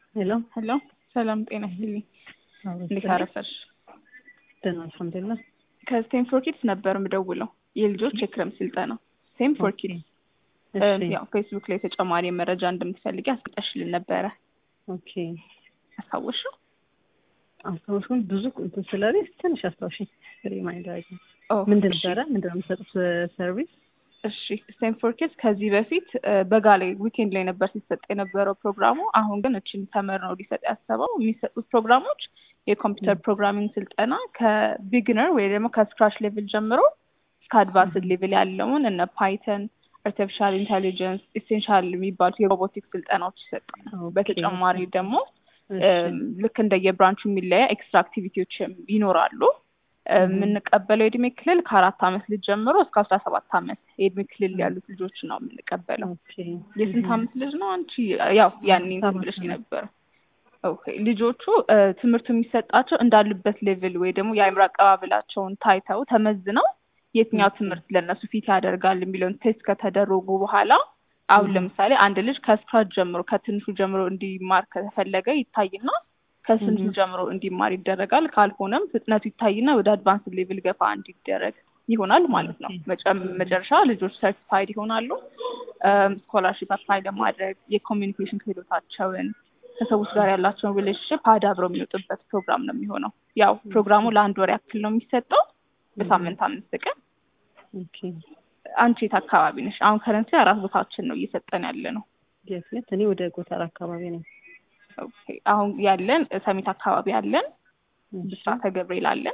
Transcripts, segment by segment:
ሄሎ ሄሎ ሰላም ጤና ይስጥልኝ። እንዴት አረፈሽ? ደህና አልሐምዱሊላህ። ከስቴንፎር ኪድስ ነበር የምደውለው የልጆች የክረምት ስልጠና ስቴንፎር ኪድስ። ያው ፌስቡክ ላይ ተጨማሪ መረጃ እንደምትፈልጊ አስቀጠሽልን ነበረ። ኦኬ አስታወሽው? አስታወሽኩኝ። ብዙ እንትን ስለዚህ ትንሽ አስታውሽኝ። ሪማይንደር አድርጊ። ምንድን ነበረ? ምንድን ነው የምትሰጡት ሰርቪስ? እሺ ስቴንፎር ኪድስ ከዚህ በፊት በጋ ላይ ዊኬንድ ላይ ነበር ሲሰጥ የነበረው ፕሮግራሙ። አሁን ግን እችን ተመር ነው ሊሰጥ ያሰበው። የሚሰጡት ፕሮግራሞች የኮምፒውተር ፕሮግራሚንግ ስልጠና ከቢግነር ወይ ደግሞ ከስክራች ሌቭል ጀምሮ እስከ አድቫንስድ ሌቭል ያለውን እነ ፓይተን፣ አርቲፊሻል ኢንቴሊጀንስ፣ ኢሴንሻል የሚባሉት የሮቦቲክስ ስልጠናዎች ይሰጣል። በተጨማሪ ደግሞ ልክ እንደየብራንቹ የሚለያ ኤክስትራ አክቲቪቲዎች ይኖራሉ። የምንቀበለው የእድሜ ክልል ከአራት አመት ልጅ ጀምሮ እስከ አስራ ሰባት አመት የእድሜ ክልል ያሉት ልጆች ነው የምንቀበለው። የስንት አመት ልጅ ነው አንቺ? ያው ያኔ ብለሽ ነበር። ኦኬ ልጆቹ ትምህርቱ የሚሰጣቸው እንዳሉበት ሌቭል ወይ ደግሞ የአእምሮ አቀባበላቸውን ታይተው ተመዝነው የትኛው ትምህርት ለእነሱ ፊት ያደርጋል የሚለውን ቴስት ከተደረጉ በኋላ አሁን ለምሳሌ አንድ ልጅ ከስክራች ጀምሮ ከትንሹ ጀምሮ እንዲማር ከተፈለገ ይታይና ከስንቱ ጀምሮ እንዲማር ይደረጋል። ካልሆነም ፍጥነቱ ይታይና ወደ አድቫንስ ሌቭል ገፋ እንዲደረግ ይሆናል ማለት ነው። መጨረሻ ልጆች ሰርቲፋይድ ይሆናሉ። ስኮላርሽፕ አፕላይ ለማድረግ የኮሚኒኬሽን ክህሎታቸውን ከሰዎች ጋር ያላቸውን ሪሌሽንሽፕ አዳብረው የሚወጡበት ፕሮግራም ነው የሚሆነው። ያው ፕሮግራሙ ለአንድ ወር ያክል ነው የሚሰጠው በሳምንት አምስት ቀን። አንቺ የት አካባቢ ነሽ? አሁን ከረንት አራት ቦታችን ነው እየሰጠን ያለ ነው። የት? እኔ ወደ ጎተራ አካባቢ ነኝ። አሁን ያለን ሰሚት አካባቢ አለን፣ ብስራተ ገብርኤል አለን፣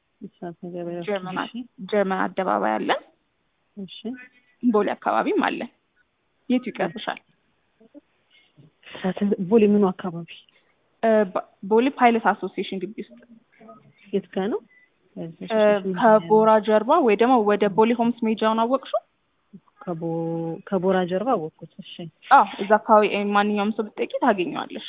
ጀርመን አደባባይ አለን፣ ቦሌ አካባቢም አለን። የቱ ይቀርብሻል? ቦሌ ምኑ አካባቢ? ቦሌ ፓይለት አሶሲዬሽን ግቢ ውስጥ። የት ጋ ነው? ከቦራ ጀርባ ወይ ደግሞ ወደ ቦሌ ሆምስ ሜጃውን አወቅሽው? ከቦራ ጀርባ አወቅኩት። እሺ አዎ፣ እዛ አካባቢ ማንኛውም ሰው ብትጠይቂ ታገኘዋለሽ።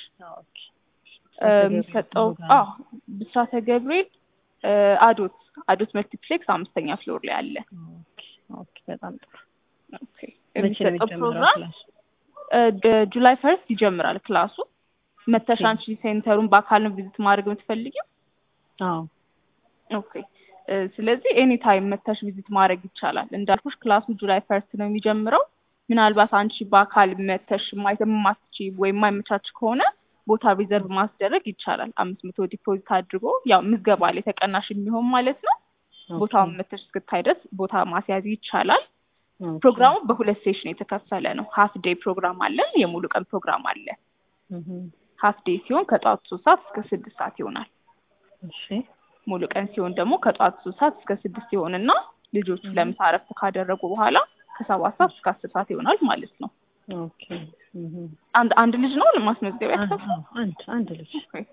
የሚሰጠው አዎ፣ ብስራተ ገብርኤል አዶት አዶት መልቲፕሌክስ አምስተኛ ፍሎር ላይ አለ። ኦኬ፣ በጣም ጥሩ። ኦኬ፣ የሚሰጠው ፕሮግራም ጁላይ ፈርስት ይጀምራል ክላሱ። መተሽ አንቺ ሴንተሩን በአካል ነው ቪዚት ማድረግ የምትፈልጊው? አዎ። ኦኬ ስለዚህ ኤኒ ታይም መተሽ ቪዚት ማድረግ ይቻላል። እንዳልኩሽ ክላሱ ጁላይ ፈርስት ነው የሚጀምረው። ምናልባት አንቺ በአካል መተሽ ማየት የማትች ወይም የማይመቻች ከሆነ ቦታ ሪዘርቭ ማስደረግ ይቻላል። አምስት መቶ ዲፖዚት አድርጎ ያው ምዝገባ ላይ ተቀናሽ የሚሆን ማለት ነው። ቦታውን መተሽ እስክታይ ድረስ ቦታ ማስያዝ ይቻላል። ፕሮግራሙ በሁለት ሴሽን የተከፈለ ነው። ሀፍ ዴይ ፕሮግራም አለን፣ የሙሉ ቀን ፕሮግራም አለ። ሀፍ ዴይ ሲሆን ከጠዋቱ ሶስት ሰዓት እስከ ስድስት ሰዓት ይሆናል። ሙሉ ቀን ሲሆን ደግሞ ከጠዋት ሶስት ሰዓት እስከ ስድስት ይሆንና ልጆቹ ለምሳ እረፍት ካደረጉ በኋላ ከሰባት ሰዓት እስከ አስር ሰዓት ይሆናል ማለት ነው። አንድ አንድ ልጅ ነው ለማስመዝገቢያ አንድ አንድ ልጅ።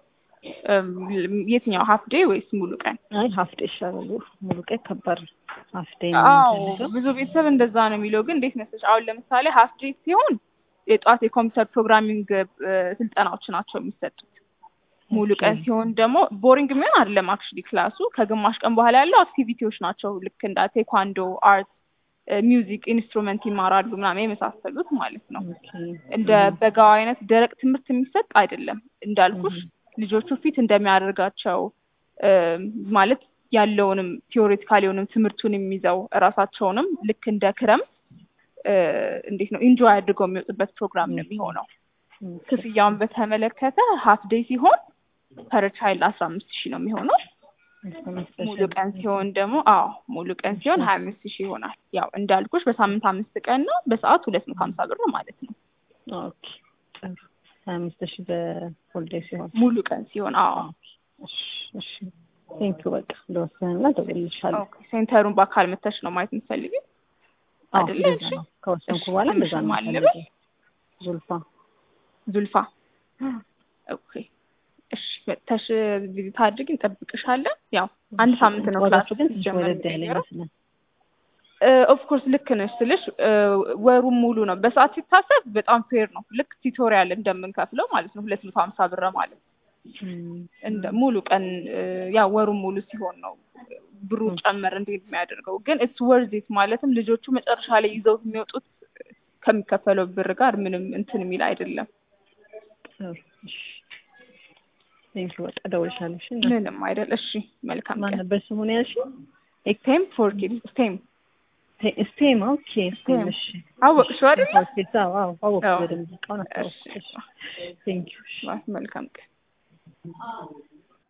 የትኛው ሀፍ ዴይ ወይስ ሙሉ ቀን? አይ ሀፍ ዴይ ይሻላል። ሙሉ ቀን ከባድ ሀፍ ዴይ አዎ፣ ብዙ ቤተሰብ እንደዛ ነው የሚለው። ግን እንዴት መሰለሽ አሁን ለምሳሌ ሀፍ ዴይ ሲሆን የጠዋት የኮምፒውተር ፕሮግራሚንግ ስልጠናዎች ናቸው የሚሰጡት። ሙሉ ቀን ሲሆን ደግሞ ቦሪንግ የሚሆን አይደለም። አክቹሊ ክላሱ ከግማሽ ቀን በኋላ ያለው አክቲቪቲዎች ናቸው። ልክ እንደ ቴኳንዶ፣ አርት፣ ሚውዚክ ኢንስትሩመንት ይማራሉ ምናምን የመሳሰሉት ማለት ነው። እንደ በጋው አይነት ደረቅ ትምህርት የሚሰጥ አይደለም። እንዳልኩሽ ልጆቹ ፊት እንደሚያደርጋቸው ማለት ያለውንም ቲዎሬቲካል የሆንም ትምህርቱን የሚይዘው እራሳቸውንም ልክ እንደ ክረምት እንዴት ነው ኢንጆይ አድርገው የሚወጡበት ፕሮግራም ነው የሚሆነው። ክፍያውን በተመለከተ ሀፍ ዴይ ሲሆን ፐር ቻይልድ አስራ አምስት ሺህ ነው የሚሆነው። ሙሉ ቀን ሲሆን ደግሞ አዎ ሙሉ ቀን ሲሆን ሀያ አምስት ሺህ ይሆናል። ያው እንዳልኩሽ በሳምንት አምስት ቀን ነው፣ በሰዓት ሁለት መቶ ሀምሳ ብር ማለት ነው። ኦኬ ጥሩ። ሀያ አምስት ሺህ በፉል ዴይ ሲሆን ሙሉ ቀን ሲሆን አዎ። እሺ ቴንኪው። በቃ እንደወሰንና እደውልልሻለሁ። ሴንተሩን በአካል መተሽ ነው ማየት የምትፈልጊው አይደለ? እሺ ከወሰንኩ በኋላ እንደዛ ነው ማለበል ዙልፋ ዙልፋ ኦኬ እሺ መተሽ ቪዚት አድርጊ እንጠብቅሻለን ያው አንድ ሳምንት ነው ክላሱ ግን ወረድ ያለ ይመስላል ኦፍኮርስ ልክ ነሽ ስልሽ ወሩም ሙሉ ነው በሰዓት ሲታሰብ በጣም ፌር ነው ልክ ቲቶሪያል እንደምንከፍለው ማለት ነው ሁለት መቶ ሀምሳ ብር ማለት እንደ ሙሉ ቀን ያው ወሩም ሙሉ ሲሆን ነው ብሩ ጨመር እንዴት የሚያደርገው ግን ኢትስ ወርዚት ማለትም ልጆቹ መጨረሻ ላይ ይዘው የሚወጡት ከሚከፈለው ብር ጋር ምንም እንትን የሚል አይደለም ቴንክ በቃ እደውልልሻለሁ። እሺ ምንም አይደል። እሺ መልካም ማን ቀን። ነበር ስሙን ያልሽኝ? ስቴም ፎር ኪድስ ስቴም ስቴም ኦኬ ስቴም ስቴም። እሺ አወቅሽው አይደለ? ሆስፒታል አዎ አዎ አወቅኩ አዎ። በደንብ እቃውን አስታወስኩ። እሺ ቴንክ ዩ መልካም ቀን።